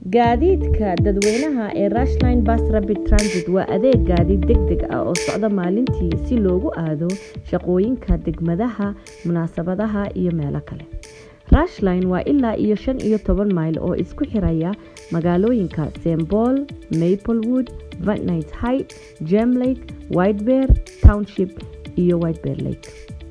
gaadiidka dadweynaha ee rushline bus rapid transit waa adeeg gaadiid deg deg ah oo socda maalintii si loogu aado shaqooyinka degmadaha munaasabadaha iyo meelo kale rushline waa ilaa iyo shan iyo toban mayl oo isku xiraya magaalooyinka st paul maplewood vannight height gemlake whitebear township iyo whitebear lake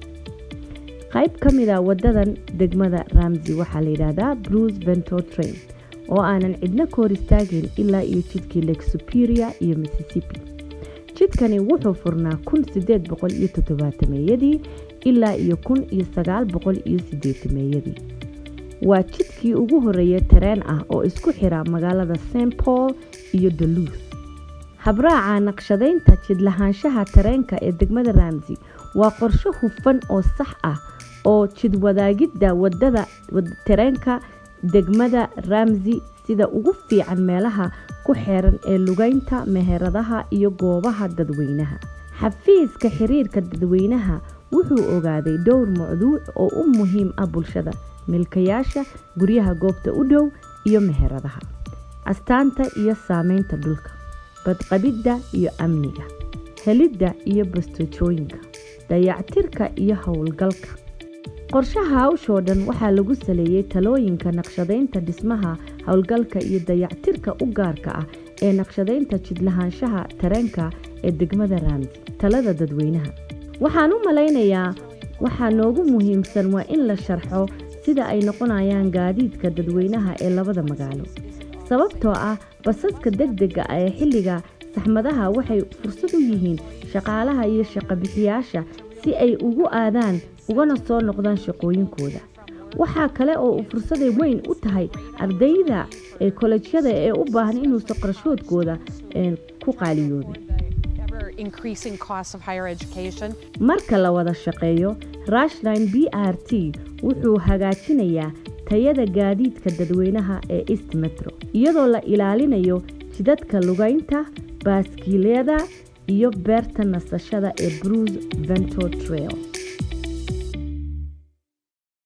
qayb ka mida wadadan degmada ramsey waxaa la yidhaahdaa bruce vento train oo aanan cidna ka hor istaagin ilaa iyo jidkii lake superior iyo mississippi jidkani wuxuu furnaa kun sideed boqol iyo toddobaatameyadii ilaa iyo kun iyo sagaal boqol iyo sideetameeyadii waa jidkii ugu horeeya tareen ah oo isku xira magaalada st paul iyo duluth habraaca naqshadaynta jidlahaanshaha tareenka ee degmada ramsey waa qorsho hufan oo sax ah oo jidwadaagidda wadada tareenka degmada ramsey sida ugu fiican meelaha ku xeeran ee lugaynta meheradaha iyo goobaha dadweynaha xafiiska xiriirka dadweynaha wuxuu ogaaday dhowr mawduuc oo u muhiim ah bulshada milkayaasha guryaha goobta u dhow iyo meheradaha astaanta iyo saameynta dhulka badqabidda iyo amniga helidda iyo bastoojooyinka dayactirka iyo howlgalka qorshaha hawshoo dhan waxaa lagu saleeyey talooyinka naqshadaynta dhismaha howlgalka iyo dayactirka u gaarka ah ee naqshadaynta jidlahaanshaha tareenka ee degmada ramsey talada dadweynaha waxaan u malaynayaa waxaa noogu muhiimsan waa in la sharxo sida ay noqonayaan gaadiidka dadweynaha ee labada magaalo sababtoo ah basaska degdega ah ee xilliga saxmadaha waxay fursad u yihiin shaqaalaha iyo shaqobixiyaasha si ay ugu aadaan ugana soo noqdaan shaqooyinkooda waxaa kale oo uu fursaday weyn u tahay ardayda ee kolejyada ee u baahan inuusan qarshoodkooda ku qaaliyoobin marka la wada shaqeeyo rushline b r t wuxuu hagaajinayaa tayada gaadiidka dadweynaha ee east metro iyadoo la ilaalinayo jidadka lugaynta baaskiilyada iyo beerta nasashada ee bruce vento trail